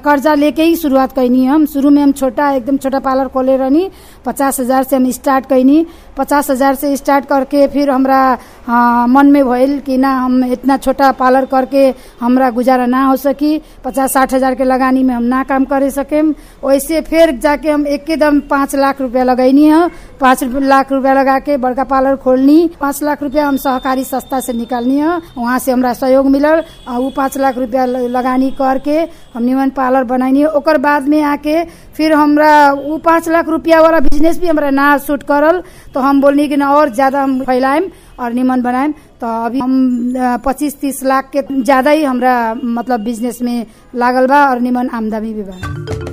कर्जा लेके ही शुरुआत कैनी हम शुरू में हम छोटा एकदम छोटा पार्लर खोले रहनी पचास हजार से हम स्टार्ट कैनी पचास हजार से स्टार्ट करके फिर हमरा हाँ, मन में भइल कि ना हम इतना छोटा पार्लर करके हमरा गुजारा ना हो सकी पचास साठ हजार के लगानी में हम ना काम करे सकेम वैसे फिर जाके हम एकदम पाँच लाख रुपया लगैनी है पाँच लाख रुपया लगा के बड़का पार्लर खोलनी पाँच लाख रुपया हम सहकारी संस्था से निकालनी है वहाँ से हमरा सहयोग मिलल आ उ पाँच लाख रुपया ल- लगानी करके हम निमन पार्लर बनैनी ओकर बाद में आके फिर हमरा उ पाँच लाख रुपया वाला बिजनेस भी हमरा ना सूट करल तो हम बोलनी कि ना और ज्यादा हम फैलाएम और निमन बनाएम तो अभी हम पच्चीस तीस लाख के ज्यादा ही हमरा मतलब बिजनेस में लागल बा और निमन आमदनी भी बा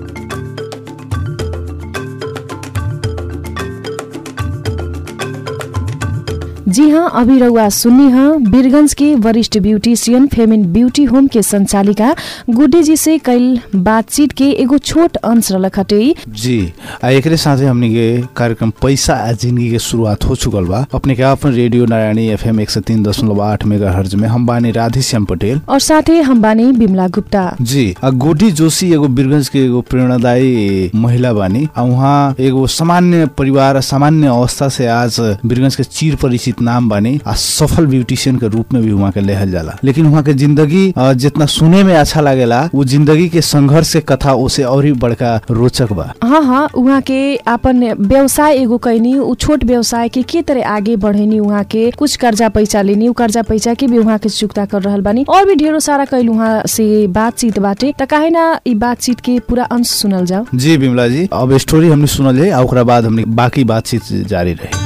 जी हाँ अभी रउआ सुन्नी हाँ वीरगंज के वरिष्ठ ब्यूटिशियन फेमिन ब्यूटी होम के संचालिका गुड्डे जी से कल बातचीत के एगो छोट अंश रलक हटे जी आ एकरे साथे हमनी के कार्यक्रम पैसा आ जिंदगी के शुरुआत हो चुकल बा अपने के अपन रेडियो नारायणी एफएम एक सौ तीन दशमलव आठ मेगा हर्ज में हम बानी राधे श्याम पटेल और साथे हम बानी बिमला गुप्ता जी आ गोडी जोशी एगो वीरगंज के एगो प्रेरणादायी महिला बानी आ उहाँ एगो सामान्य परिवार सामान्य अवस्था से आज वीरगंज के चिर परिचित नाम बानी आ सफल ब्यूटिशियन के रूप में भी वहाँ के लेहल जाला लेकिन वहाँ के जिंदगी अ, जितना सुने में अच्छा लागेला वो जिंदगी के संघर्ष के कथा उसे और ही बड़का रोचक बा हाँ हाँ उहाँ के अपन व्यवसाय एगो कैनी उ छोट व्यवसाय के के तरह आगे बढ़ेनी उहाँ के कुछ कर्जा पैसा लेनी उ कर्जा पैसा के भी उहाँ के चुक्ता कर रहल बानी और भी ढेरों सारा कैल उहाँ से बातचीत बाटे त काहे ना ई बातचीत के पूरा अंश सुनल जाओ जी बिमला जी अब स्टोरी हमने सुनल है आ ओकरा बाद हमने बाकी बातचीत जारी रही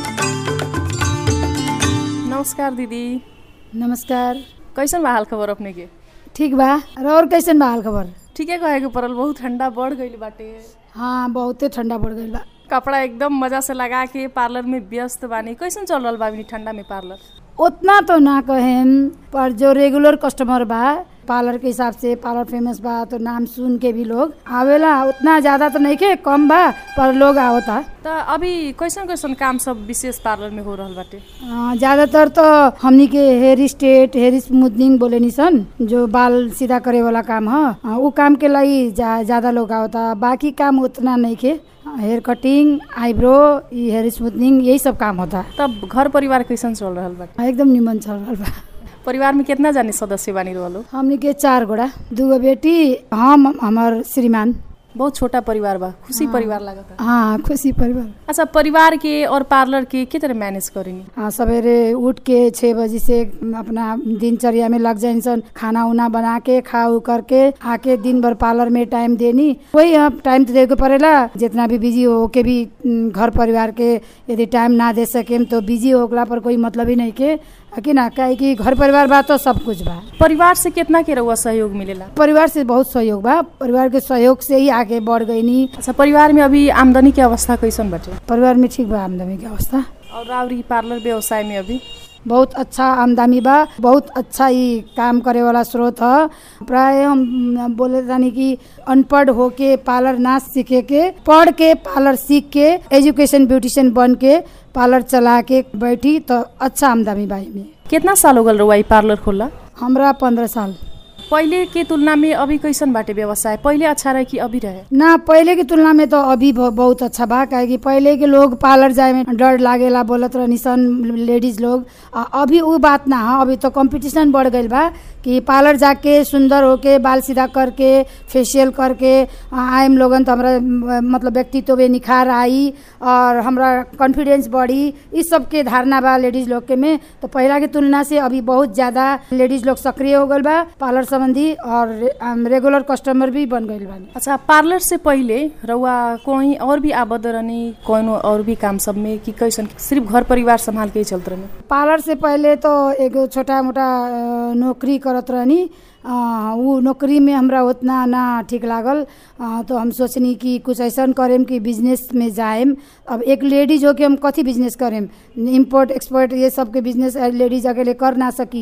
नमस्कार दीदी नमस्कार कैसन बा हाल खबर अपने के ठीक बा और कैसन बा हाल खबर ठीके कहे के पड़ल बहुत ठंडा बढ़ गईल बाटे हाँ बहुते ठंडा पड़ गईल बा कपड़ा एकदम मजा से लगा के पार्लर में व्यस्त बानी कैसन चल रहल बा अभी ठंडा में पार्लर उतना तो ना कहेम पर जो रेगुलर कस्टमर बा पार्लर के हिसाब से पार्लर फेमस बा तो नाम सुन के भी लोग आवेला उतना ज्यादा तो नहीं के कम बा पर लोग आवता त अभी कैसन कैसन काम सब विशेष पार्लर में हो रहल बाटे अ, ज्यादातर तो हमनी के हेयर स्टेट हेयर स्मूथनिंग बोले निसन जो बाल सीधा करे वाला काम ह अ, उ काम के लागि जा, ज्यादा लोग आवता बाकी काम उतना नहीं के हेयर कटिंग आईब्रो ई हेयर स्मूथनिंग यही सब काम होता तब घर परिवार कैसन चल रहल बाटे एकदम निमन चल रहल बा परिवार में कितना जाने सदस्य बानी रहलो हमनी के चार गोड़ा दूगो बेटी हम हमार श्रीमान बहुत छोटा परिवार बा खुशी परिवार लागता हाँ खुशी परिवार अच्छा परिवार के और पार्लर के के तरह मैनेज करेनी हाँ सवेरे उठ के छः बजे से अपना दिनचर्या में लग जाइन सन खाना उना बना के खा उ करके आके दिन भर पार्लर में टाइम देनी वही हम टाइम तो देके पड़ेला जितना भी बिजी हो के भी उम, घर परिवार के यदि टाइम ना दे सकेम तो बिजी होगला पर कोई मतलब ही नहीं के है कि ना काहे कि घर परिवार बा तो सब कुछ बा परिवार से कितना के रउआ सहयोग मिलेला परिवार से बहुत सहयोग बा परिवार के सहयोग से ही आगे बढ़ गईनी अच्छा परिवार में अभी आमदनी के अवस्था कैसन बाटे परिवार में ठीक बा आमदनी की अवस्था और राउरी पार्लर व्यवसाय में अभी बहुत अच्छा आमदनी बा बहुत अच्छा ही काम करे वाला स्रोत ह प्राय हम बोले जानी कि अनपढ़ होके पार्लर ना सीखे के पढ़ के पार्लर सीख के एजुकेशन ब्यूटिशियन बन के पार्लर चला के बैठी तो अच्छा आमदनी बा में कितना साल हो गल रउआ ई पार्लर खोला हमरा पंद्रह साल पहिले के तुलना में अभी कैसन बाटे व्यवसाय पहिले अच्छा रहे कि अभी रहे ना पहले की तुलना में तो अभी ब- बहुत अच्छा बा काहे कि पहले के लोग पार्लर जाए में डर लागेला बोलत रहनी सन लेडीज लोग आ अभी वो बात ना है अभी तो कंपटीशन बढ़ गईल बा कि पार्लर जाके सुंदर होके बाल सीधा करके फेशियल करके आ, आएम लोगन तो हमरा म, मतलब व्यक्तित्व में निखार आई और हमरा कॉन्फिडेंस बढ़ी इस सब के धारणा बा लेडीज लोग के में तो पहला की तुलना से अभी बहुत ज्यादा लेडीज लोग सक्रिय हो गईल बा पार्लर संबंधी और रे- हम रेगुलर कस्टमर भी बन गईल बानी अच्छा पार्लर से पहिले रउआ कहीं और भी आबद रहनी कोनो और भी काम सब में कि कैसन सिर्फ घर परिवार संभाल के ही चलत रहनी पार्लर से पहले तो एगो छोटा मोटा अ, नौकरी करत रहनी अ, उ नौकरी में हमरा उतना ना ठीक लागल अ, तो हम सोचनी कि कुछ ऐसा करेम कि बिजनेस में जाएम अब एक लेडीज हो के हम कथी बिजनेस करेम इम्पोर्ट एक्सपोर्ट ये सब के बिजनेस लेडीज अकेले कर ना सकी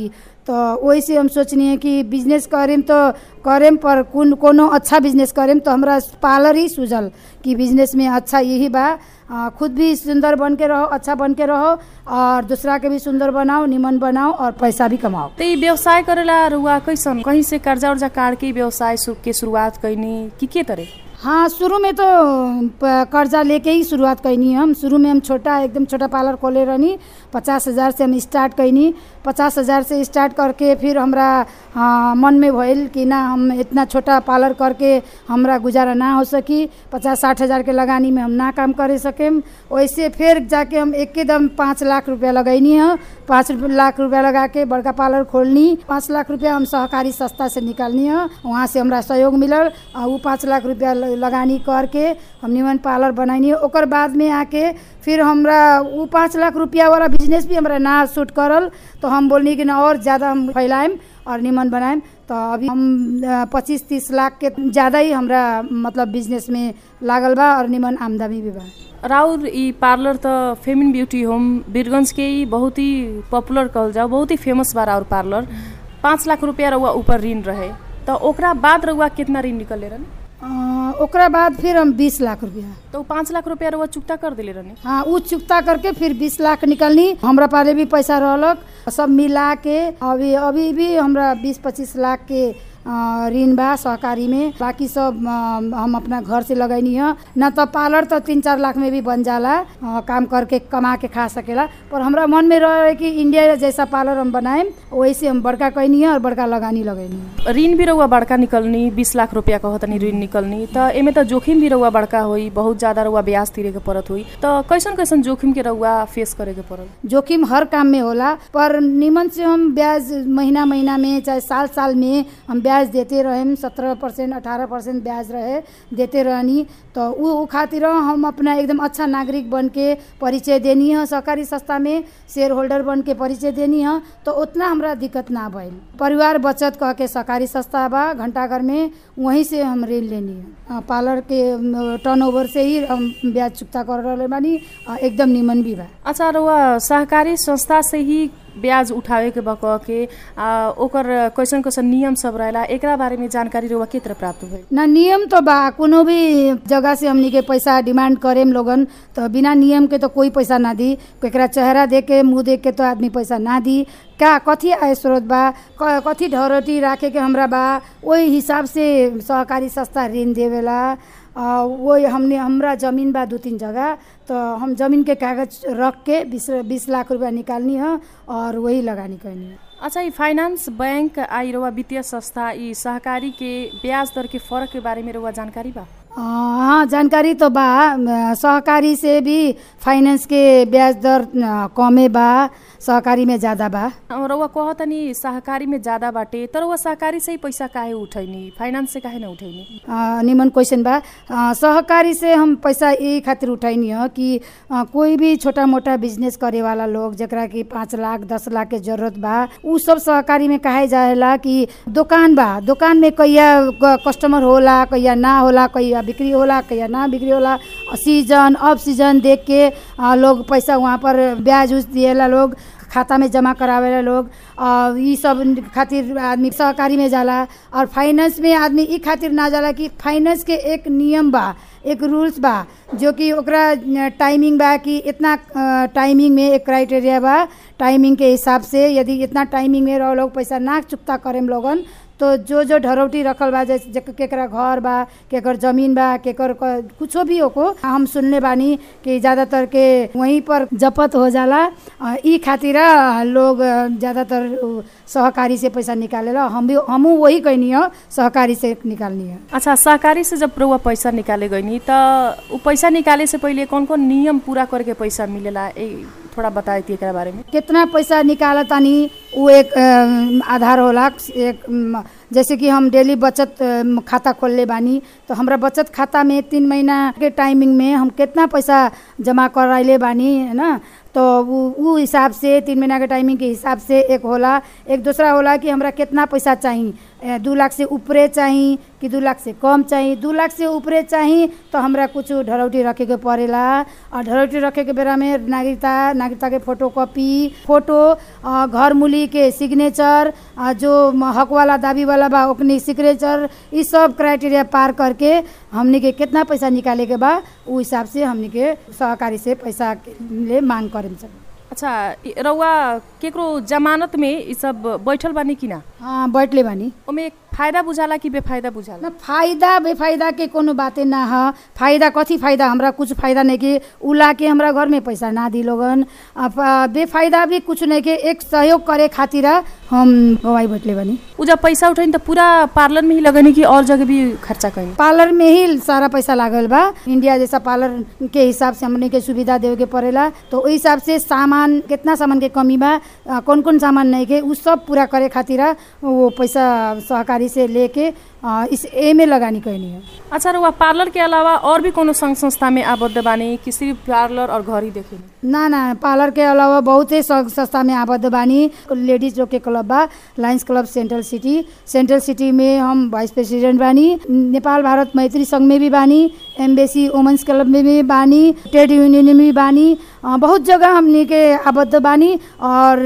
तो वही से हम सोचनी है कि बिजनेस करेम तो करेम पर कुन कोनो अच्छा बिजनेस करेम तो हमरा पार्लर ही सूझल कि बिजनेस में अच्छा यही बा आ, खुद भी सुंदर बन के रहो अच्छा बन के रहो और दूसरा के भी सुंदर बनाओ निमन बनाओ और पैसा भी कमाओ तो ये व्यवसाय करेला रुआ कैसन कहीं से कर्जा उर्जा काट के व्यवसाय सु- के शुरुआत कैनी कि के तरह हाँ शुरू में तो प- कर्जा लेके ही शुरुआत कैनी हम शुरू में हम छोटा एकदम छोटा पार्लर खोले रहनी पचास हज़ार से हम स्टार्ट कैनी पचास हज़ार से स्टार्ट करके फिर हमरा हाँ, मन में भइल कि ना हम इतना छोटा पार्लर करके हमरा गुजारा ना हो सकी पचास साठ हज़ार के लगानी में हम ना काम करे सकेम वैसे फिर जाके हम एकदम पाँच लाख रुपया लगैनी है पाँच रुप- लाख रुपया लगा के बड़का पार्लर खोलनी पाँच लाख रुपया हम सहकारी संस्था से निकालनी है वहाँ से हमरा सहयोग मिलल आ उ पाँच लाख रुपया ल- लगानी करके हम निमन पार्लर बनैनी ओकर बाद में आके फिर हमरा उ पाँच लाख रुपया वाला बिजनेस भी हमरा ना सूट करल तो हम बोलनी कि ना और ज़्यादा हम फैलाएम और निमन बनाएम तो अभी हम पच्चीस तीस लाख के ज़्यादा ही हमरा मतलब बिजनेस में लागल बा और निमन आमदनी भी बा राउर ई पार्लर त फेमिन ब्यूटी होम वीरगंज के ही बहुत ही पॉपुलर कहल जाओ बहुत ही फेमस बा राउर पार्लर पाँच लाख रुपया रउआ ऊपर ऋण रहे तो ओकरा बाद रउआ कितना ऋण निकले रहनी अ, ओकरा बाद फिर हम बीस लाख रुपया तो उ पाँच लाख रुपया रउआ चुकता कर दिले रहनी हाँ उ चुकता करके फिर बीस लाख निकलनी हमरा पाले भी पैसा रहलक सब मिला के अभी अभी भी हमरा बीस पच्चीस लाख के अ, ऋण बा सहकारी में बाकी सब अ, हम अपना घर से लगैनी है न तो पार्लर तो तीन चार लाख में भी बन जाला अ, काम करके कमा के खा सकेला पर हमरा मन में रहे कि इंडिया जैसा पार्लर हम बनाएम वैसे हम बड़का कैनी है और बड़का लगानी लगैनी है ऋण भी रउआ बड़का निकलनी बीस लाख रुपया कहतनी ऋण निकलनी त एमे त जोखिम भी रउआ बड़का होई बहुत ज्यादा रउआ ब्याज तिरे के पड़त होई त कैसन कैसन जोखिम के रउआ फेस करे के पड़ल जोखिम हर काम में होला पर निमन से हम ब्याज महीना महीना में चाहे साल साल में हम ब्याज देते रहेम सत्रह परसेंट अठारह परसेंट ब्याज रहे देते रहनी तो उ उ खातिर हम अपना एकदम अच्छा नागरिक बन के परिचय देनी है सहकारी संस्था में शेयर होल्डर बन के परिचय देनी है तो उतना हमरा दिक्कत ना भइल परिवार बचत कह के सहकारी संस्था बा घंटाघर में वहीं से हम ऋण लेनी है अ, पार्लर के टर्न ओवर से ही हम ब्याज चुकता कर रहे बानी अ, एकदम निमन भी बा अच्छा रउआ सहकारी संस्था से ही ब्याज उठावे के बा कह के आ, ओकर कैसन कैसन नियम सब रहेला एकरा बारे में जानकारी रउआ के तरह प्राप्त भइल ना नियम तो बा कोनो भी जगह से हमनी के पैसा डिमांड करेम लोगन तो बिना नियम के तो कोई पैसा ना दी केकरा चेहरा देख के मुंह देख के तो आदमी पैसा ना दी का कथी आय स्रोत बा क- कथी ढरोटी राखे के हमरा बा वही हिसाब से सहकारी संस्था ऋण देवेला आ, वही हमने हमरा जमीन बा दू तीन जगह तो हम जमीन के कागज रख के बीस बीस लाख रुपया निकालनी है और वही लगानी करनी है अच्छा ई फाइनेंस बैंक आ ई रउआ वित्तीय संस्था ई सहकारी के ब्याज दर के फर्क के बारे में रउआ जानकारी बा अ, हाँ जानकारी तो बा अ, सहकारी से भी फाइनेंस के ब्याज दर अ, कमे बा सहकारी में ज़्यादा बा और रउआ कहतनी सहकारी में ज्यादा बाटे तर रउआ सहकारी से ही पैसा काहे उठैनी फाइनेंस से काहे ना उठैनी अ, निमन क्वेश्चन बा अ, सहकारी से हम पैसा यही खातिर उठैनी है कि अ, कोई भी छोटा मोटा बिजनेस करे वाला लोग जकरा कि पाँच लाख दस लाख के जरूरत बा उ सब सहकारी में काहे जाएला कि दुकान बा दुकान में कहिया क- कस्टमर होला कहिया ना होला कहिया बिक्री होला कहिया ना बिक्री होला सीजन ऑफ सीजन देख के अ, लोग पैसा वहाँ पर ब्याज उज दिएला लोग खाता में जमा करावेला लोग और ई सब खातिर आदमी सहकारी में जाला और फाइनेंस में आदमी ई खातिर ना जाला कि फाइनेंस के एक नियम बा एक रूल्स बा जो कि ओकरा टाइमिंग बा कि इतना अ, टाइमिंग में एक क्राइटेरिया बा टाइमिंग के हिसाब से यदि इतना टाइमिंग में रहो लोग पैसा ना चुकता करेम लोगन तो जो जो ढरौटी रखल बा जैसे जे- केकरा घर बा केकर जमीन बा केकर क- कुछो भी ओको हम सुनले बानी कि ज़्यादातर के वहीं पर जपत हो जाला अ, ई खातिर लोग अ, ज़्यादातर उ, सहकारी से पैसा निकालेला हम भी हमहू वही कहनी हो सहकारी से निकालनी है अच्छा सहकारी से जब रउआ पैसा निकाले गइनी त उ पैसा निकाले से पहिले कौन कौन नियम पूरा करके पैसा मिलेला ए थोड़ा बताए थी एकरा बारे में कितना पैसा निकाला तानी वो एक अ, आधार होला एक म, जैसे कि हम डेली बचत अ, खाता खोलले बानी तो हमरा बचत खाता में तीन महीना के टाइमिंग में हम कितना पैसा जमा कराइले बानी है ना तो उ उ हिसाब से तीन महीना के टाइमिंग के हिसाब से एक होला एक दूसरा होला कि हमरा कितना पैसा चाहिए ए, दू लाख से ऊपरे चाही कि दू लाख से कम चाही दू लाख से ऊपरे चाही तो हमरा कुछ ढरौटी रखे के पड़ेला और ढरौटी रखे के बेरा में नागरिकता नागरिकता के फोटो कॉपी फोटो अ, घर मूली के सिग्नेचर अ, जो म- हक वाला दाबी वाला बा ओकनी सिग्नेचर ई सब क्राइटेरिया पार करके हमनी के कितना पैसा निकाले के बा उ हिसाब से हमनी के सहकारी से पैसा के ले मांग करेम सब अच्छा इ- रउआ केकरो जमानत में ई सब बैठल बानी कि ना हाँ बैठले बानी ओमे फायदा बुझाला कि बेफायदा बुझाला न फायदा बेफायदा के कोनो बाते ना ह फायदा कथी फायदा हमरा कुछ फायदा नहीं के उला के हमरा घर में पैसा ना दी लोगन अब आ, बेफायदा भी कुछ नहीं के एक सहयोग करे खातिर हम गवाई बैठले बानी उ जब पैसा उठाइन त पूरा पार्लर में ही लगनी कि और जगह भी खर्चा कहीं पार्लर में ही सारा पैसा लागल बा इंडिया जैसा पार्लर के हिसाब से हमने के सुविधा देवे के पड़ेला तो ओहि हिसाब से सामान कितना सामान के कमी बा आ, कौन कौन सामान नहीं के उ सब पूरा करे खातिर वो पैसा सहकारी से लेके आ, इस ए में लगानी कहनी है अच्छा रउआ पार्लर के अलावा और भी कोनो संघ संस्था में आबद्ध बानी कि सिर्फ पार्लर और घर ही देखेनी ना ना पार्लर के अलावा बहुते संघ संस्था में आबद्ध बानी लेडीज लोग के क्लब बा lions club central city central city में हम वाइस प्रेसिडेंट बानी नेपाल भारत मैत्री संघ में भी बानी एम्बेसी वुमेंस क्लब में भी बानी ट्रेड यूनियन में भी बानी अ, बहुत जगह हमनी के आबद्ध बानी और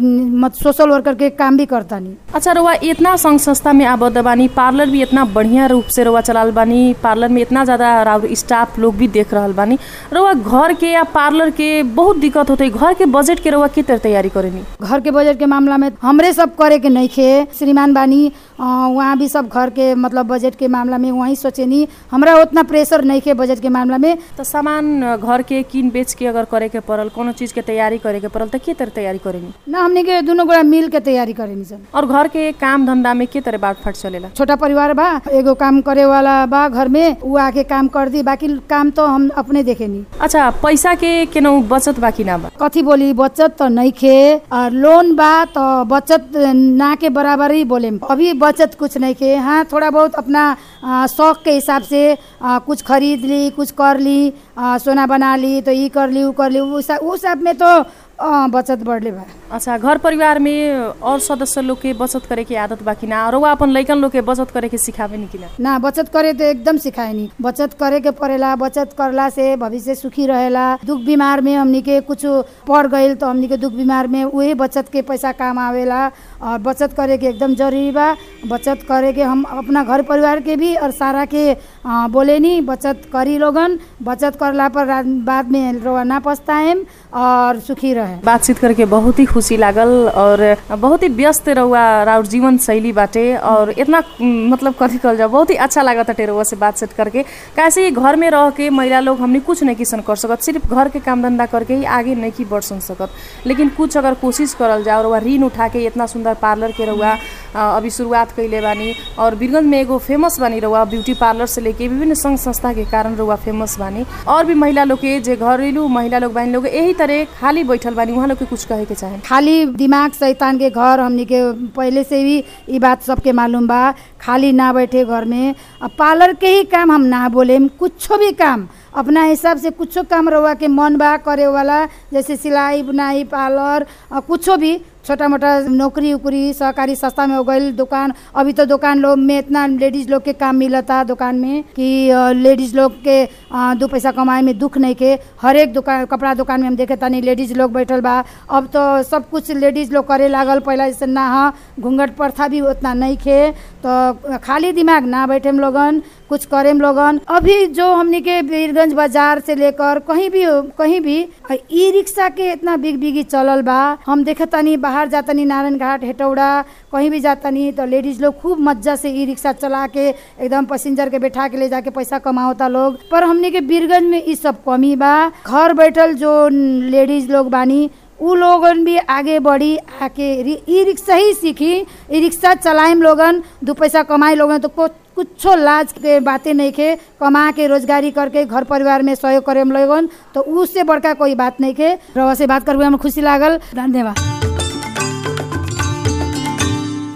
मत सोशल वर्कर के काम भी करतानी अच्छा रउआ इतना संघ संस्था में आबद्ध बानी पार्लर भी इतना बढ़िया रूप से रउआ चलाल बानी पार्लर में इतना ज़्यादा राउर स्टाफ लोग भी देख रहल बानी रउआ घर के या पार्लर के बहुत दिक्कत होते घर के बजट के रउआ के तरह तैयारी करेनी घर के बजट के मामला में हमरे सब करे के नहीं खे श्रीमान बानी अ, वहाँ भी सब घर के मतलब बजट के मामला में वहीं सोचेनी हमरा उतना प्रेशर नहीं खे बजट के मामला में तो सामान अ, घर के किन बेच के अगर करे के पड़ल कोनो चीज के तैयारी करे के पड़ल तो के तरह तैयारी करेनी ना हमने के दोनों गोड़ा मिल के तैयारी करेनी सन और घर के काम धंधा में के तरह बाट फाट चलेला छोटा परिवार बा एगो काम करे वाला बा घर में उ आके काम कर दी बाकी काम तो हम अपने देखेनी अच्छा पैसा के केनहु बचत बाकी ना बा कथी बोली बचत तो नहीं खे और लोन बा तो बचत ना के बराबर ही बोले अभी बचत कुछ नहीं खे हाँ थोड़ा बहुत अपना आ, शौक के हिसाब से आ, कुछ खरीद ली कुछ कर ली आ, सोना बना ली तो ये कर ली वो कर ली उस उस सब में तो आ, बचत बढ़ले बा अच्छा घर परिवार में और सदस्य लोग के बचत करे के आदत बाकी ना और अपन लइकन लोग के बचत करे के सिखावे नि कि ना ना बचत करे तो एकदम सिखाए नहीं बचत करे के पड़ेला बचत करला से भविष्य सुखी रहेला दुख बीमार में हमनी के कुछ पड़ गईल तो हमनी के दुख बीमार में वही बचत के पैसा काम आवेला और बचत करे के एकदम जरूरी बा बचत करे के हम अपना घर परिवार के भी और सारा के आ, बोले नी बचत करी लोगन बचत करला पर रा- बाद में रोआ ना पछताएम और सुखी रहे बातचीत करके बहुत ही खुशी लागल और बहुत ही व्यस्त रहुआ राउर जीवन शैली बाटे और इतना उम, मतलब कथी कहल जाओ बहुत ही अच्छा लागत हटे रहुआ से बातचीत करके कैसे ही घर में रह के महिला लोग हमने कुछ नहीं किसन कर सकत सिर्फ घर के काम धंधा करके ही आगे नहीं की बढ़ सुन सकत लेकिन कुछ अगर कोशिश करल जाओ रहुआ ऋण उठा के इतना सुंदर पार्लर के रहुआ अ, अभी शुरुआत कैले बानी और बीरगंज में एगो फेमस बानी रहुआ ब्यूटी पार्लर से लेके विभिन्न संघ संस्था के कारण रहुआ फेमस बानी और भी महिला लोग के जे घरेलू महिला लोग बानी लोग यही तरह खाली बैठल बानी वहाँ लोग के कुछ कहे के चाहे खाली दिमाग शैतान के घर हमनी के पहले से भी ई बात सबके मालूम बा खाली ना बैठे घर में अब पार्लर के ही काम हम ना बोले कुछो भी काम अपना हिसाब से कुछो काम रहुआ के मन बा करे वाला जैसे सिलाई बुनाई पार्लर अ, कुछो भी छोटा मोटा नौकरी उकरी सहकारी संस्था में हो गई दुकान अभी तो दुकान लोग में इतना लेडीज लोग के काम मिलता दुकान में कि लेडीज लोग के अ, दो पैसा कमाए में दुख नहीं के हर एक दुकान कपड़ा दुकान में हम देखे तानी लेडीज लोग बैठल बा अब तो सब कुछ लेडीज लोग करे लागल पहला जैसे ना ह घूंघट प्रथा भी उतना नहीं खे तो खाली दिमाग ना बैठे हम लोगन कुछ करेम लोगन अभी जो हमनी के बीरगंज बाजार से लेकर कहीं भी कहीं भी ई रिक्शा के इतना बिग बिगी चलल बा हम देखे तनी बाहर जातनी नारायण घाट हेटौड़ा कहीं भी जातनी तो लेडीज लोग खूब मज्जा से ई रिक्शा चला के एकदम पैसेंजर के बैठा के ले जाके पैसा कमावता लोग पर हमनी के बीरगंज में ई सब कमी बा घर बैठल जो लेडीज लोग बानी उ लोगन भी आगे बढ़ी आके रि- ई रिक्शा ही सीखी ई रिक्शा चलाएम लोगन दो पैसा कमाए लोगन तो को कुछो लाज के बातें नहीं के कमा के रोजगारी करके घर परिवार में सहयोग करे हम लोगन तो उससे बड़का कोई बात नहीं के रवा से बात करके हमें खुशी लागल धन्यवाद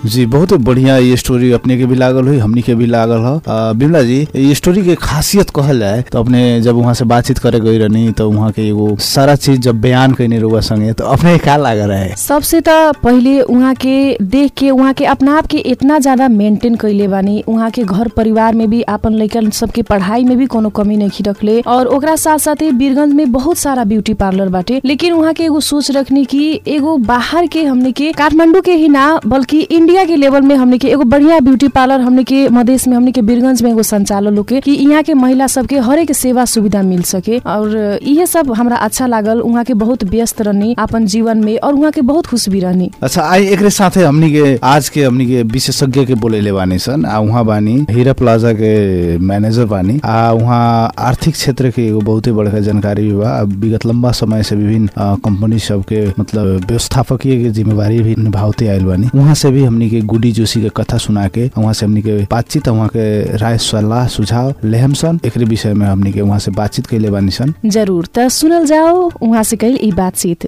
जी बहुत बढ़िया ये स्टोरी अपने के भी लागल हुई हमनी के भी लागल ह अ, बिमला जी ये स्टोरी के खासियत कहल जाए तो अपने जब वहाँ से बातचीत करे गई रहनी तो वहाँ के एगो सारा चीज जब बयान कैनी रहुआ संगे तो अपने का लाग रहे सबसे त पहिले उहाँ के देख के उहाँ के अपना आप के इतना ज्यादा मेंटेन कैले बानी उहाँ के घर परिवार में भी आपन लइकन सबके पढ़ाई में भी कोनो कमी नहीं रखले और ओकरा साथ साथे वीरगंज में बहुत सारा ब्यूटी पार्लर बाटे लेकिन उहाँ के एगो सोच रखनी कि एगो बाहर के हमने के काठमांडू के ही ना बल्कि इंडिया के लेवल में हमने के एगो बढ़िया ब्यूटी पार्लर हमने के मधेश में हमने के वीरगंज में एगो संचालन होके कि यहाँ के महिला सबके हरेक सेवा सुविधा मिल सके और इहे सब हमरा अच्छा लागल उहाँ के बहुत व्यस्त रहनी अपन जीवन में और उहाँ के बहुत खुश भी रहनी अच्छा आई एकरे साथे हमनी के आज के हमनी के विशेषज्ञ के बोलेले बानी सन आ उहाँ बानी हीरा प्लाजा के मैनेजर बानी आ उहाँ आर्थिक क्षेत्र के एगो बहुते बड़का जानकारी भी बा आ विगत लंबा समय से विभिन्न अ, कंपनी सब के मतलब व्यवस्थापकीय के जिम्मेवारी भी निभावते आयल बानी वहाँ से भी हमनी के गुडी जोशी के कथा सुना के वहाँ से हमनी के बातचीत वहाँ के राय सलाह सुझाव लेहम सन एकरे विषय में हमनी के वहाँ से बातचीत कैले बानी सन जरूर त सुनल जाओ उहाँ से कैल ई बातचीत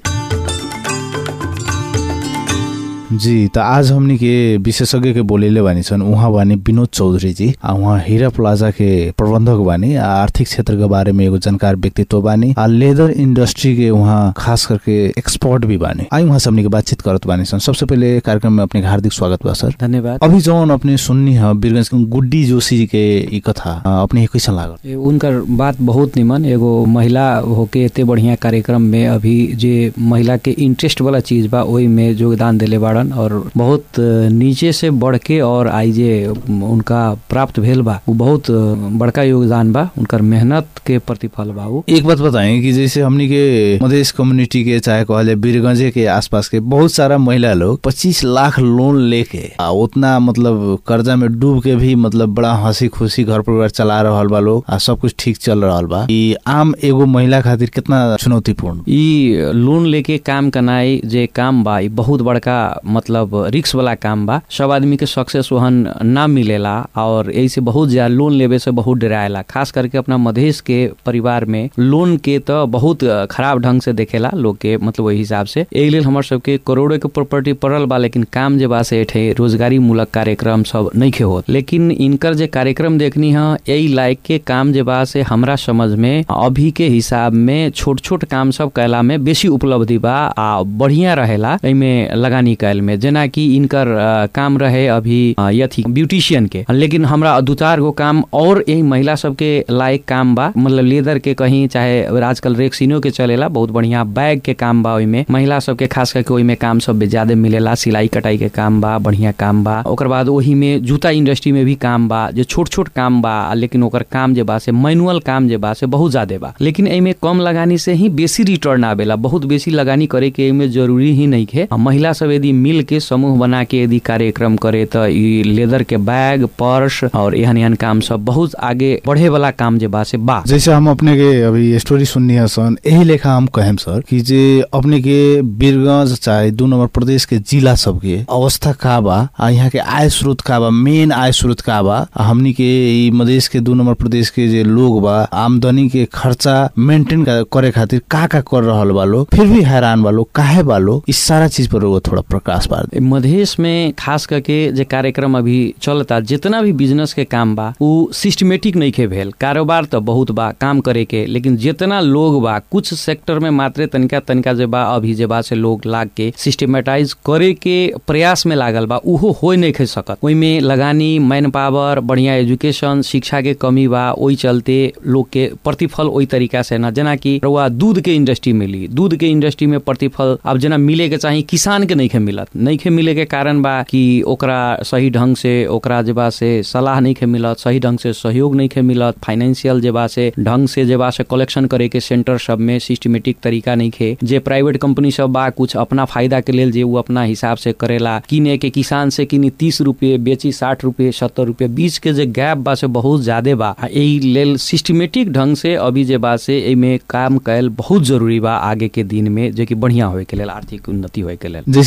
जी त आज हमनी के विशेषज्ञ के बोलेले बानी छन् उहाँ बानी विनोद चौधरी जी आ उहाँ हीरा प्लाजा के प्रबंधक बानी आ आर्थिक क्षेत्र के बारे में एगो जानकार व्यक्तित्व बानी आ लेदर इंडस्ट्री के उहाँ खास करके एक्सपर्ट भी बानी आई उहाँ से हमनी के बातचीत करत बानी छन् सबसे पहिले कार्यक्रम में अपने के हार्दिक स्वागत बा सर धन्यवाद अभी जौन अपने सुन्नी है बीरगंज के गुड्डी जोशी जी के ई कथा अ, अपने के कैसन लागल ए, उनकर बात बहुत निमन एगो महिला होके एते बढ़िया कार्यक्रम में अभी जे महिला के इंटरेस्ट वाला चीज बा ओहि में योगदान देले बाड़न और बहुत अ, नीचे से बढ़ के और आई जे उनका प्राप्त भेल बा उ बहुत अ, बड़का योगदान बा उनकर मेहनत के प्रतिफल बा उ एक बात बताएं कि जैसे हमनी के मधेश कम्युनिटी के चाहे कहले बीरगंजे के आसपास के बहुत सारा महिला लोग 25 लाख लोन लेके आ उतना मतलब कर्जा में डूब के भी मतलब बड़ा हंसी खुशी घर परिवार चला रहल बा लोग आ सब कुछ ठीक चल रहल बा ई आम एगो महिला खातिर कितना चुनौतीपूर्ण ई लोन लेके काम कनाई जे काम बा ई बहुत बड़का मतलब रिक्स वाला काम बा सब आदमी के सक्सेस वहन ना मिलेला और ऐसे बहुत ज्यादा लोन लेवे से बहुत डराएला खास करके अपना मधेश के परिवार में लोन के तो बहुत खराब ढंग से देखेला लोग के मतलब वही हिसाब से एहि लेल हमर सबके करोड़ों के प्रॉपर्टी पड़ल बा लेकिन काम जे बा से एठे रोजगारी मूलक कार्यक्रम सब नहीं होत लेकिन इनकर जे कार्यक्रम देखनी है यही लायक के काम जे बा से हमरा समझ में अभी के हिसाब में छोट छोट काम सब कैला में बेसी उपलब्धि बा आ बढ़िया रहेला एमे लगानी कैल में जेना कि इनकर अ, काम रहे अभी अ, यथी ब्यूटिशियन के लेकिन हमरा दू चार गो काम और यही महिला सबके लायक काम बा मतलब लेदर के कहीं चाहे आजकल रेक्सिनो के चलेला बहुत बढ़िया बैग के काम बा ओइमे महिला सबके खास करके ओइमे काम सब ज्यादा मिलेला सिलाई कटाई के काम बा बढ़िया काम बा ओकर बाद ओही में जूता इंडस्ट्री में भी काम बा जे छोट छोट काम बा लेकिन ओकर काम जे बा से मैनुअल काम जे बा से बहुत ज्यादा बा लेकिन एमे कम लगानी से ही बेसी रिटर्न आवेला बहुत बेसी लगानी करे के एमे जरूरी ही नहीं है महिला सब यदि मिल के समूह बना के यदि कार्यक्रम करे तो ई लेदर के बैग पर्स और एहन एहन काम सब बहुत आगे बढ़े वाला काम जे बा से बा जैसे हम अपने के अभी स्टोरी सुननी है सन यही लेखा हम कहेम सर कि जे अपने के बीरगंज चाहे दू नंबर प्रदेश के जिला सबके अवस्था का बा आ यहाँ के आय स्रोत का बा मेन आय स्रोत का बा आ हमनी के ई मधेश के दू नंबर प्रदेश के जे लोग बा आमदनी के खर्चा मेंटेन करे खातिर का का कर रहल बा लोग फिर भी हैरान बा लोग काहे बा लोग इस सारा चीज पर वो थोड़ा प्रकाश पार दे मधेश में खास करके जे कार्यक्रम अभी चलता जितना भी बिजनेस के काम बा उ सिस्टमेटिक नहीं के भेल कारोबार तो बहुत बा काम करे के लेकिन जितना लोग बा कुछ सेक्टर में मात्र तनिका तनिका जे बा अभी जे बा से लोग लाग के सिस्टमेटाइज करे के प्रयास में लागल बा उहो हो नहीं खे सकत ओइमे लगानी मैन पावर बढ़िया एजुकेशन शिक्षा के कमी बा ओइ चलते लोग के प्रतिफल ओइ तरीका से ना जेना कि रउआ दूध के इंडस्ट्री मिली दूध के इंडस्ट्री में प्रतिफल अब जेना मिले के चाही किसान के नहीं खे मिलत नहीं खे मिले के कारण बा कि ओकरा सही ढंग से ओकरा जे बा से सलाह नहीं खे मिलत सही ढंग से सहयोग नहीं खे मिलत फाइनेंशियल जे बा से ढंग से जे बा से कलेक्शन करे के सेंटर सब में सिस्टमेटिक तरीका नहीं खे जे प्राइवेट कंपनी सब बा कुछ अपना फायदा के लेल जे वो अपना हिसाब से करेला किने के किसान से किनी तीस रुपये बेची साठ रुपये सत्तर रुपये बीच के जे गैप बा से बहुत ज्यादा बा आ एहि लेल सिस्टमेटिक ढंग से अभी जे बा से एमे काम कैल बहुत जरूरी बा आगे के दिन में जो कि बढ़िया होए के लेल आर्थिक उन्नति होए के लेल जैसे कृषि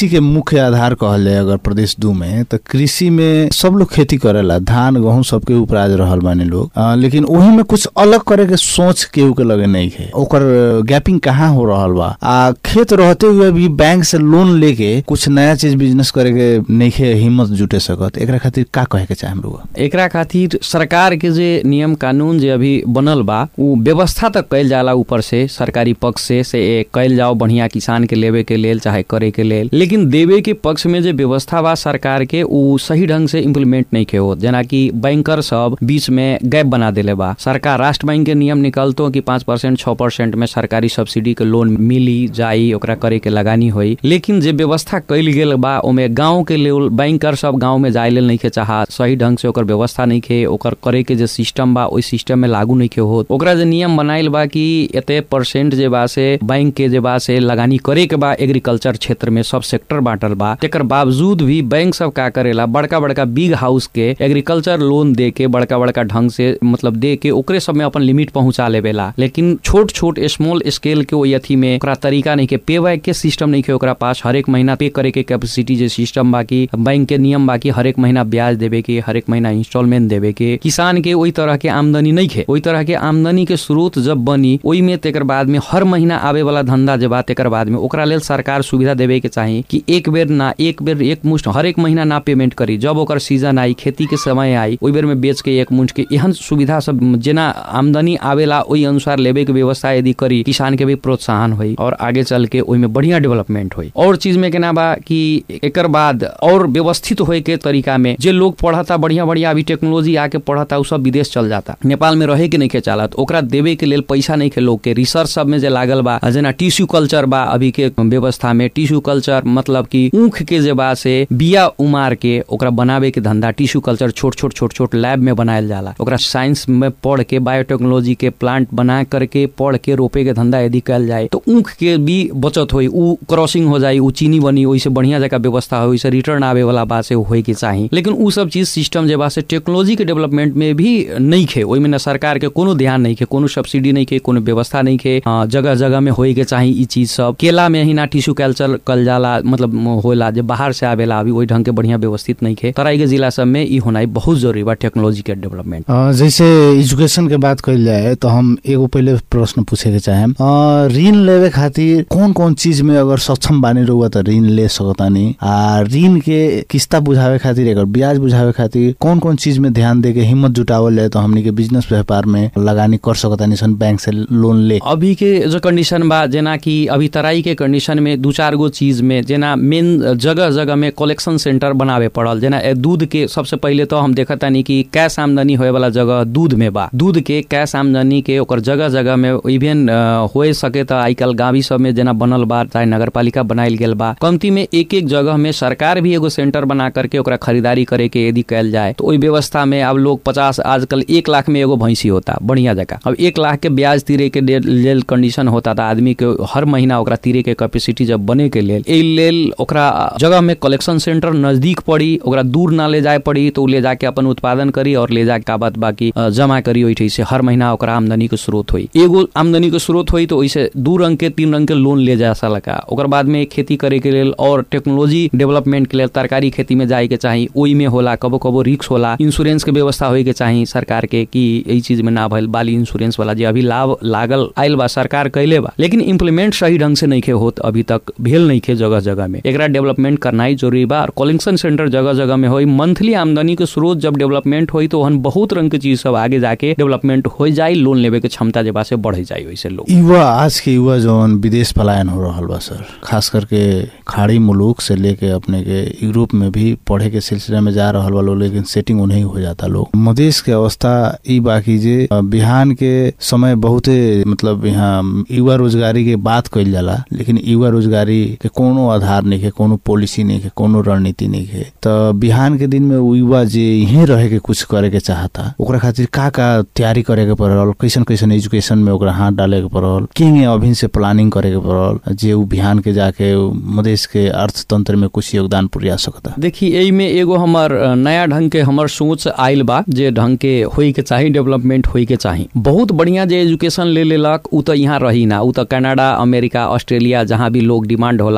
कृषि के मुख्य आधार कहल जाए अगर प्रदेश दू में तो कृषि में सब लोग खेती करेला धान गेहूं सबके ऊपर आज रहल बानी लोग अ, लेकिन वही में कुछ अलग करे के सोच केहू के लगे नहीं है ओकर गैपिंग कहाँ हो रहल बा आ खेत रहते हुए भी बैंक से लोन लेके कुछ नया चीज बिजनेस करे के नहीं है हिम्मत जुटे सकत एकरा खातिर का कहे के चाहे लोग एकरा खातिर सरकार के जे नियम कानून जे अभी बनल बा उ व्यवस्था तक कैल जाला ऊपर से सरकारी पक्ष से से ए, कैल जाओ बढ़िया किसान के लेवे के लेल चाहे करे के लेल लेकिन देवे के पक्ष में जे व्यवस्था बा सरकार के उ सही ढंग से इम्प्लीमेंट नहीं के होत जेना कि बैंकर सब बीच में गैप बना देले बा सरकार राष्ट्र बैंक के नियम निकलतो कि पाँच परसेंट छः परसेंट में सरकारी सब्सिडी के लोन मिली जाई ओकरा करे के लगानी होई लेकिन जे व्यवस्था कैल गेल बा ओमे गांव के लेवल बैंकर सब गांव में जाए लेल नहीं के चाहा सही ढंग से ओकर व्यवस्था नहीं के ओकर करे के जे सिस्टम बा ओइ सिस्टम में लागू नहीं के होत ओकरा जे नियम बनाइल बा कि एते परसेंट जे बा से बैंक के जे बा से लगानी करे के बा एग्रीकल्चर क्षेत्र में सब सेक्टर बांटल बा तेकर बावजूद भी बैंक सब का करेला बड़का बड़का बिग हाउस के एग्रीकल्चर लोन दे के बड़का बड़का ढंग से मतलब दे के ओकरे सब में अपन लिमिट पहुंचा लेवेला लेकिन छोट छोट स्मॉल स्केल के ओइ अथी में ओकरा तरीका नहीं के पे बैक के सिस्टम नहीं के ओकरा पास हर एक महीना पे करे के कैपेसिटी जे सिस्टम बाकी बैंक के नियम बाकी हर एक महीना ब्याज देवे के हर एक महीना इंस्टॉलमेंट देवे के किसान के ओई तरह के आमदनी नहीं खे ओई तरह के आमदनी के स्रोत जब बनी ओई में तेकर बाद में हर महीना आवे वाला धंधा जे बा तेकर बाद में ओकरा लेल सरकार सुविधा देवे के चाही कि एक बेर ना एक बेर एक मुश्त हर एक महीना ना पेमेंट करी जब ओकर सीजन आई खेती के समय आई ओई बेर में बेच के एक मुश्त के एहन सुविधा सब जेना आमदनी आवेला ओई अनुसार लेवे के व्यवस्था यदि करी किसान के भी प्रोत्साहन होई और आगे चल के ओई में बढ़िया डेवलपमेंट होई और चीज में केना बा कि एकर बाद और व्यवस्थित होए के तरीका में जे लोग पढ़ता बढ़िया बढ़िया अभी टेक्नोलॉजी आके पढ़ता उ सब विदेश चल जाता नेपाल में रहे के नहीं के चालत ओकरा देवे के लेल पैसा नहीं के लोग के रिसर्च सब में जे लागल बा जेना टिश्यू कल्चर बा अभी के व्यवस्था में टिश्यू कल्चर मतलब कि ऊख के जे बा से बिया उमार के ओकरा बनावे के धंधा टिश्यू कल्चर छोट छोट छोट छोट लैब में बनायल जाला ओकरा साइंस में पढ़ के बायोटेक्नोलॉजी के प्लांट बना करके पढ़ के रोपे के धंधा यदि कल जाए तो ऊख के भी बचत होई उ क्रॉसिंग हो जाई उ चीनी बनी ओइसे बढ़िया जगह व्यवस्था हो ओइसे रिटर्न आवे वाला बात से होए के चाही लेकिन उ सब चीज सिस्टम जे बा से टेक्नोलॉजी के डेवलपमेंट में भी नहीं खे ओइमे न सरकार के कोनो ध्यान नहीं खे कोनो सब्सिडी नहीं खे कोनो व्यवस्था नहीं खे अ, जगह जगह में होए के चाही ई चीज सब केला में ही ना टिश्यू कल्चर कल जाला मतलब होला जे बाहर से आवेला अभी ओइ ढंग के बढ़िया व्यवस्थित नहीं खे तराई के जिला सब में ई होनाई बहुत जरूरी बा टेक्नोलॉजी के डेवलपमेंट अ, जैसे एजुकेशन के बात कइल जाए तो हम एगो पहले प्रश्न पूछे के चाहेम अ, ऋण लेवे खातिर कौन कौन चीज में अगर सक्षम बानी रहुआ तो ऋण ले सकतानी आ ऋण के किस्ता बुझावे खातिर एकर ब्याज बुझावे खातिर कौन कौन चीज में ध्यान दे के हिम्मत जुटावल जाए तो हमनी के बिजनेस व्यापार में लगानी कर सकतानी सन बैंक से लोन ले अभी के जो कंडीशन बा जेना कि अभी तराई के कंडीशन में दू चार गो चीज में जेना मेन जगह जगह में कलेक्शन सेंटर बनावे पड़ल जेना ए दूध के सबसे पहले तो हम देखत तानी कि कैश आमदनी होए वाला जगह दूध में बा दूध के कैश आमदनी के ओकर जगह जगह में इवन होए सके तो आई कल गाँवी सब में जेना बनल बा चाहे नगर पालिका बनाइल गेल बा कमती में एक एक जगह में सरकार भी एगो सेंटर बना करके ओकरा खरीदारी करे के यदि कैल जाए तो ओई व्यवस्था में अब लोग पचास आजकल एक लाख में एगो भैंसी होता बढ़िया जगह अब एक लाख के ब्याज तीरे के दे- लेल कंडीशन होता था आदमी के हर महीना ओकरा तीरे के कैपेसिटी जब बने के लेल एहि लेल ओकरा जगह में कलेक्शन सेंटर नजदीक पड़ी ओकरा दूर ना ले जाए पड़ी तो उ ले जाके अपन उत्पादन करी और ले जाके का बात बाकी अ, जमा करी ओइठे से हर महीना ओकरा आमदनी के स्रोत होई एगो आमदनी के स्रोत होई तो ओइसे दू रंग के तीन रंग के लोन ले जा सका ओकर बाद में खेती करे के लेल और टेक्नोलॉजी डेवलपमेंट के लेल तरकारी खेती में जाए के चाही ओई में होला कबो कबो रिक्स होला इंश्योरेंस के व्यवस्था होए के चाही सरकार के कि यही चीज में ना भइल बाली इंश्योरेंस वाला जे अभी लाभ लागल आइल बा सरकार कैले बा लेकिन इम्प्लीमेंट सही ढंग से नहीं खे होत अभी तक भेल नहीं खे जगह जगह में एकरा डेवलपमेंट करनाई जरूरी बा और कलेक्शन सेंटर जगह जगह में होई मंथली आमदनी के स्रोत जब डेवलपमेंट होई तो ओहन बहुत रंग के चीज सब आगे जाके डेवलपमेंट हो जाई लोन लेवे के क्षमता जे बा से बढ़ जाई वैसे लोग युवा आज के युवा जौन विदेश पलायन हो रहल बा सर खास करके खाड़ी मुलुक से लेके अपने के यूरोप में भी पढ़े के सिलसिले में जा रहल बा लोग लेकिन सेटिंग उन्हें हो जाता लोग मधेश के अवस्था ई बाकी जे अ, बिहान के समय बहुते मतलब यहाँ युवा रोजगारी के बात कइल जाला लेकिन युवा रोजगारी के कोनो आधार नहीं है कोनो पॉलिसी नहीं है कोनो रणनीति नहीं है तो बिहान के दिन में उ युवा जे यहीं रहे के कुछ करे के चाहता ओकरा खातिर का का तैयारी करे के पड़ल कैसन कैसन एजुकेशन में ओकरा हाथ डाले के पड़ल किंग अभिन से प्लानिंग करे के पड़ल जे उ बिहान के जाके उ मधेश के अर्थतंत्र में कुछ योगदान पुरिया सकता देखी एहि में एगो हमर अ, नया ढंग के हमर सोच आइल बा जे ढंग के होई के चाही डेवलपमेंट होई के चाही बहुत बढ़िया जे एजुकेशन ले लेलक उ तो यहाँ रही ना उ तो कनाडा अमेरिका ऑस्ट्रेलिया जहाँ भी लोग डिमांड होला पैसा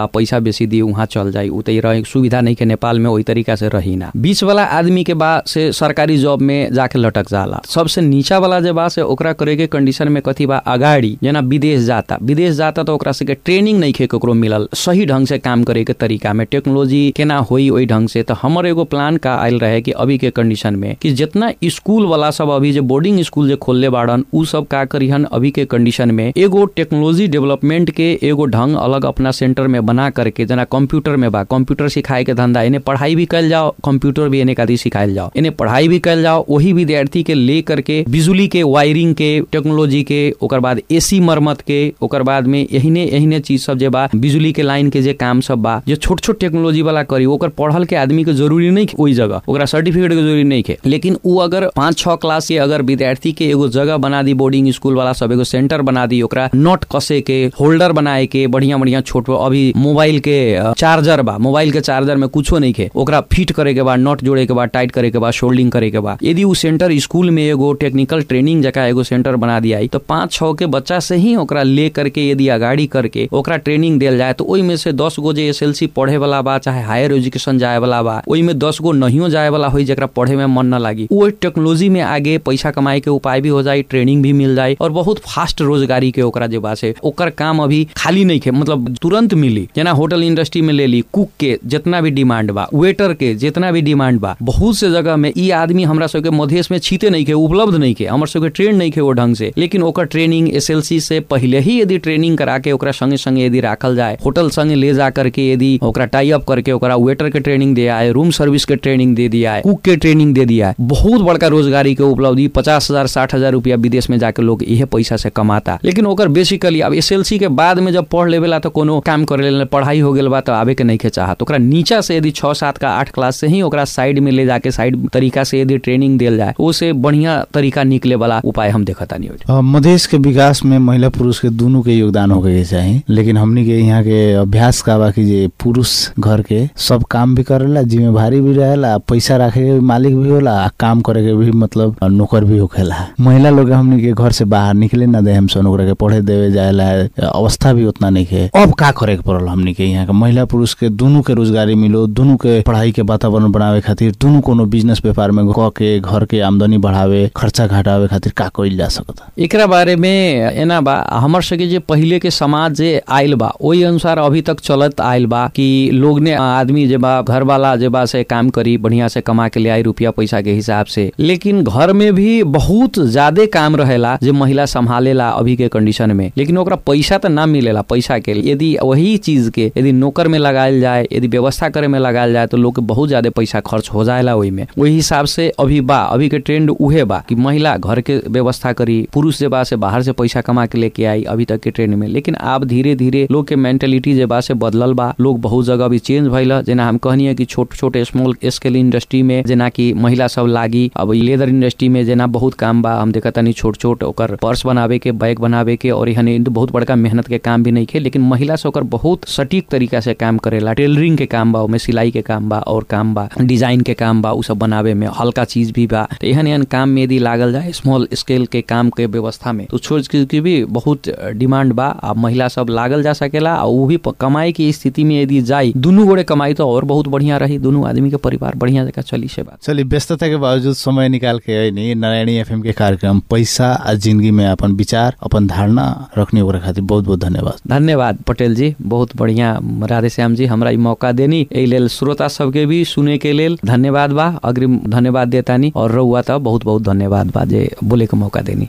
बेसी दी वहाँ चल जाई उ त रहे सुविधा नहीं के नेपाल में वही तरीका से रही ना बीच वाला आदमी के बा से सरकारी जॉब में जाके लटक जाला सबसे नीचा वाला जे बा से ओकरा करे के कंडीशन में कथी बा अगाडि जना विदेश जाता विदेश जाता तो ओकरा से के ट्रेनिंग नहीं खे ककरो मिलल सही ढंग से काम करे के तरीका में टेक्नोलॉजी केना होई ओई ढंग से तो हमर एगो प्लान का आयल रहे कि अभी के कंडीशन में कि जितना स्कूल वाला सब अभी जो बोर्डिंग स्कूल जो खोलले बाड़न उ सब का करिहन अभी के कंडीशन में एगो टेक्नोलॉजी डेवलपमेंट के एगो ढंग अलग अपना सेंटर में बना करके जना कंप्यूटर में बा कंप्यूटर सिखाए के धंधा इन्हें पढ़ाई भी कल जाओ कंप्यूटर भी इन्हें कादी सिखायल जाओ इन्हें पढ़ाई भी कल जाओ वही विद्यार्थी के ले करके बिजली के वायरिंग के टेक्नोलॉजी के ओकर बाद एसी मरम्मत के ओकर बाद में यहीने यहीने चीज सब जे बा बिजली के लाइन के जे काम सब बा जो छोट छोट टेक्नोलॉजी वाला करी ओकर पढ़ल के आदमी के जरूरी नहीं ओई जगह ओकरा सर्टिफिकेट के जरूरी नहीं है लेकिन उ अगर पाँच छह क्लास के अगर विद्यार्थी के एगो जगह बना दी बोर्डिंग स्कूल वाला सब एगो सेंटर बना दी ओकरा नोट कसे के होल्डर बनाए के बढ़िया बढ़िया छोट अभी मोबाइल के अ, चार्जर बा मोबाइल के चार्जर में कुछो नहीं है ओकरा फिट करे के बाद नट जोड़े के बाद टाइट करे के बाद शोल्डिंग करे के बाद यदि उ सेंटर स्कूल में एगो टेक्निकल ट्रेनिंग जगह एगो सेंटर बना दिया तो पाँच छह के बच्चा से ही ओकरा ले करके यदि अगाड़ी करके ओकरा ट्रेनिंग देल जाए तो ओई में से दस गो जे एस पढ़े वाला बा चाहे हायर एजुकेशन जाए वाला बा ओई में दस गो नहियो जाए वाला होई जरा पढ़े में मन न लागी वो टेक्नोलॉजी में आगे पैसा कमाए के उपाय भी हो जाए ट्रेनिंग भी मिल जाए और बहुत फास्ट रोजगारी के ओकरा जे बा से ओकर काम अभी खाली नहीं खे मतलब तुरंत मिली जना होटल इंडस्ट्री में ले ली कुक के जितना भी डिमांड बा वेटर के जितना भी डिमांड बा बहुत से जगह में ई आदमी हमरा सबके मधेश में छीते नहीं के उपलब्ध नहीं के हमर सबके ट्रेन नहीं के वो ढंग से लेकिन ओकर ट्रेनिंग एस से पहले ही यदि ट्रेनिंग करा के ओकरा संगे संगे यदि राखल जाए होटल संगे ले जा करके यदि ओकरा टाई अप करके ओकरा वेटर के ट्रेनिंग दिया है रूम सर्विस के ट्रेनिंग दे दिया है कुक के ट्रेनिंग दे दिया है बहुत बड़का रोजगारी के उपलब्धि पचास हजार साठ हजार रुपया विदेश में जाके लोग इहे पैसा से कमाता लेकिन ओकर बेसिकली अब एस के बाद में जब पढ़ लेवेला तो कोनो काम करे ला पढ़ाई हो गेल बा तो आवे के नहीं के चाहत ओकरा नीचा से यदि छह सात का आठ क्लास से ही ओकरा साइड में ले जाके साइड तरीका से यदि ट्रेनिंग देल जाए ओसे बढ़िया तरीका निकले वाला उपाय हम देखता नहीं अ, मधेश के विकास में महिला पुरुष के दोनों के योगदान होके के चाही लेकिन हमनी के यहाँ के अभ्यास का बा कि जे पुरुष घर के सब काम भी करेला जिम्मेवारी भी रहेला पैसा रखे के भी मालिक भी होला आ काम करे के भी मतलब अ, नौकर भी होखेला महिला लोग हमनी के घर से बाहर निकले ना दे हम सन ओकरा के पढ़े देवे जाएला अवस्था भी उतना नहीं है अब का करे के पड़ल हमनी के यहाँ के महिला पुरुष के दोनों के रोजगारी मिलो दोनों के पढ़ाई के वातावरण बनावे खातिर दोनों कोनो बिजनेस व्यापार में क के घर के आमदनी बढ़ावे खर्चा घटावे खातिर का कइल जा सकता एकरा बारे में एना बा हमर सके जे पहिले के समाज जे आइल बा ओही अनुसार अभी तक चलत आइल बा कि लोग ने आदमी जे बा घर वाला जे बा से काम करी बढ़िया से कमा के ले आई रुपया पैसा के हिसाब से लेकिन घर में भी बहुत ज्यादा काम रहेला जे महिला संभालेला अभी के कंडीशन में लेकिन ओकरा पैसा तो ना मिलेला पैसा के यदि वही चीज के यदि नौकर में लगायल जाए यदि व्यवस्था करे में लगायल जाए तो लोग के बहुत ज्यादा पैसा खर्च हो जाएला ओही में वही हिसाब से अभी बा अभी के ट्रेंड उहे बा कि महिला घर के व्यवस्था करी पुरुष जे बा से बाहर से पैसा कमा के लेके आई अभी तक के ट्रेंड में लेकिन अब धीरे धीरे लोग के मेंटेलिटी जे बा से बदलल बा लोग बहुत जगह भी चेंज भइल जेना हम कहनी कि छोट छोट स्मॉल स्केल इंडस्ट्री में जेना कि महिला सब लागी अब ई लेदर इंडस्ट्री में जेना बहुत काम बा हम देखा तनी छोट छोट ओकर पर्स बनावे के बैग बनावे के और यहाँ बहुत बड़का मेहनत के काम भी नहीं खे लेकिन महिला से ओकर बहुत सटीक तरीका से काम करेला टेलरिंग के काम बा ओमे सिलाई के काम बा और काम बा डिजाइन के काम बा उ सब बनावे में हल्का चीज भी बा तो एहन एहन काम में यदि लागल जाए स्मॉल स्केल के काम के व्यवस्था में तो छोट चीज की भी बहुत डिमांड बा आ महिला सब लागल जा सकेला आ उ भी प- कमाई की स्थिति में यदि जाई दुनू गोड़े कमाई तो और बहुत बढ़िया रही दुनू आदमी के परिवार बढ़िया जगह चली से बात चलिए व्यस्तता के बावजूद समय निकाल के है नहीं नारायणी एफएम के कार्यक्रम पैसा आ जिंदगी में अपन विचार अपन धारणा रखने ओकरा खातिर बहुत बहुत धन्यवाद धन्यवाद पटेल जी बहुत बढ़िया राधे श्याम जी हमरा ई मौका देनी एहि लेल श्रोता सबके भी सुने के लेल धन्यवाद बा अग्रिम धन्यवाद देतानी और रहुआ त बहुत बहुत धन्यवाद बा जे बोले के मौका देनी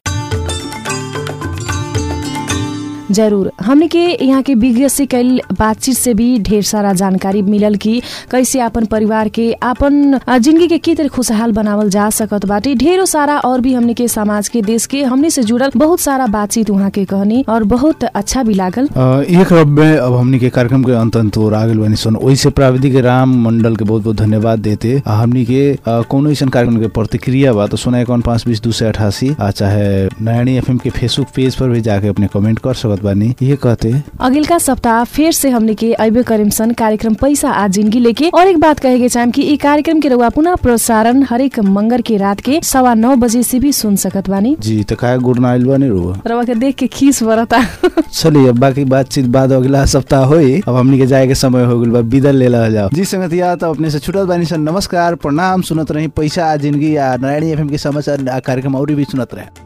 जरूर हमने के यहाँ के विज्ञ से कैल बातचीत से भी ढेर सारा जानकारी मिलल कि कैसे आपन परिवार के आपन अ, जिंदगी के के तरह खुशहाल बनावल जा सकत बाटे ढेरों सारा और भी हमने के समाज के देश के हमने से जुड़ल बहुत सारा बातचीत वहाँ के कहनी और बहुत अच्छा भी लागल अ, एक रब में अब हमनी के कार्यक्रम के अंत अंत और आगे बनी सन वैसे प्राविधिक राम मंडल के बहुत बहुत धन्यवाद देते आ हमनी के अ, कौनो ऐसा कार्यक्रम के प्रतिक्रिया बा तो सुना इक्यावन पाँच बीस दो सौ अठासी आ चाहे नयानी एफ के फेसबुक पेज पर भी जाके अपने कमेंट कर सकत सकत बानी ये कहते अगिलका सप्ताह फिर से हमने के अबे करीम सन कार्यक्रम पैसा आ जिंदगी लेके और एक बात कहे के चाहेम कि ई कार्यक्रम के रउआ पुनः प्रसारण हरेक मंगर के रात के सवा नौ बजे से भी सुन सकत बानी जी तो काय गुड़ ना आइल बानी रुआ रउआ के देख के खीस बरता चलिए अब बाकी बातचीत बाद अगला सप्ताह होई अब हमनी के जाए के समय हो गइल बा विदा ले ला जाओ जी संगतिया तो अपने से छुटत बानी सन नमस्कार प्रणाम सुनत रही पैसा आ जिंदगी आ नारायणी एफएम के समाचार आ कार्यक्रम और भी सुनत रहे